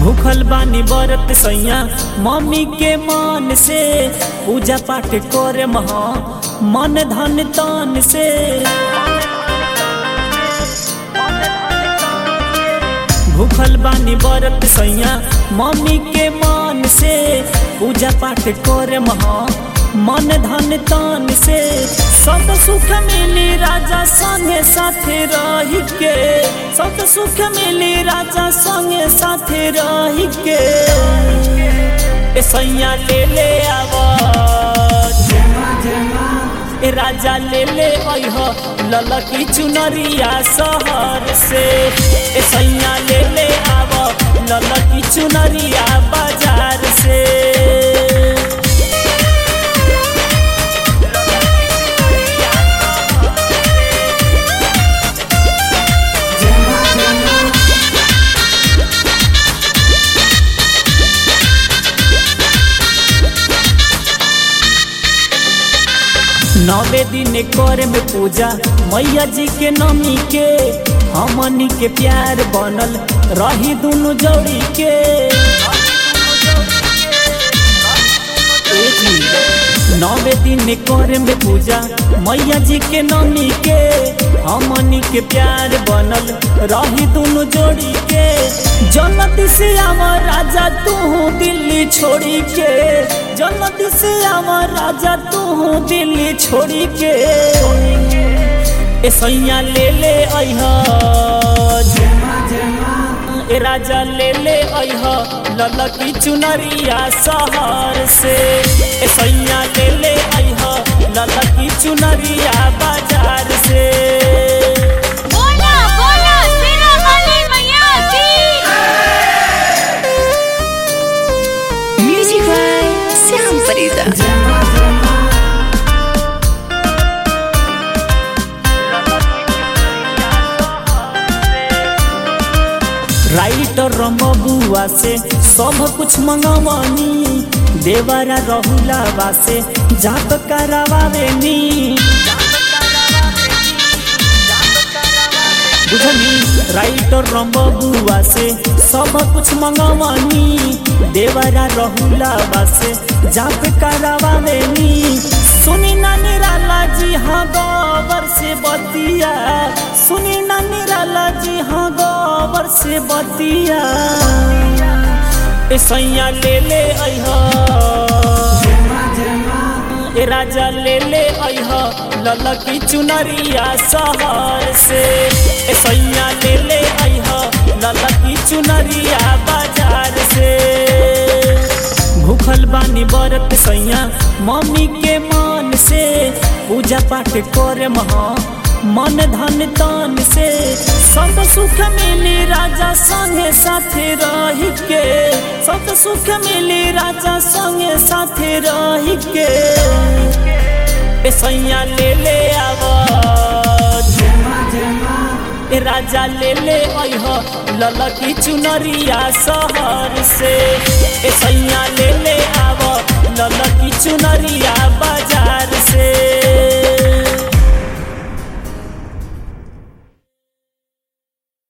भूखल बानी बरत सैया मम्मी के मान से पूजा पाठ करे महा मन धन तान से भूखल बानी बरत सैया मम्मी के मान से पूजा पाठ करे महा मन धन तान से सब सुख मिली राजा संगे साथे रही के सब सुख मिली राजा संगे साथे रही के ए सैया ले ले आवाज ए राजा ले ले अह ललकी चुनरिया शहर से ए सैया ले ले आव ललकी चुनरिया बाजार से नवे दिन करे में पूजा मैया जी के नमी के हमनी के प्यार बनल रही दुनु जोड़ी के ए जी, नवे दिन करे में पूजा मैया जी के नमी के हमनी के प्यार बनल रही दुनु जोड़ी के जन्नत से आवा राजा तू दिल्ली छोड़ी के जन्नत से आवा राजा तू दिल्ली छोड़ी के ए सैया ले ले अइहा ए राजा ले ले अइहा ललकी चुनरिया शहर से ए सैया ले ले अइहा ललकी चुनरिया बाजार से बोला बोला सिरा वाली मैया की Music by Sam Farida. Writer रमबुआ से सब कुछ मंगवानी देवरा रहुलावा से जात करावावेनी बुझनी राइटर रमबुआ से सब कुछ मंगवानी देवरा रहुलावा से जात करावावेनी सुनी ना निराला जी हाँ गोबर से बतिया सुनी ना निराला जी हाँ गोबर से बतिया ए सैया ले ले अइहा ए राजा ले ले अइहा ललकी चुनरिया शहर से ए सैया ले ले अइहा ललकी चुनरिया बाजार से भूखल बानी बरत सैया मम्मी के मान से पूजा पाठ करे महा मन धन तान से सब सुख मिली राजा संगे साथे रही के सब सुख मिली राजा संगे साथे रही के ए सैया ले ले आवाज ए राजा ले ले अइह ललकी चुनरिया शहर से ए सैया ले ले आव ललकी चुनरिया बाजार से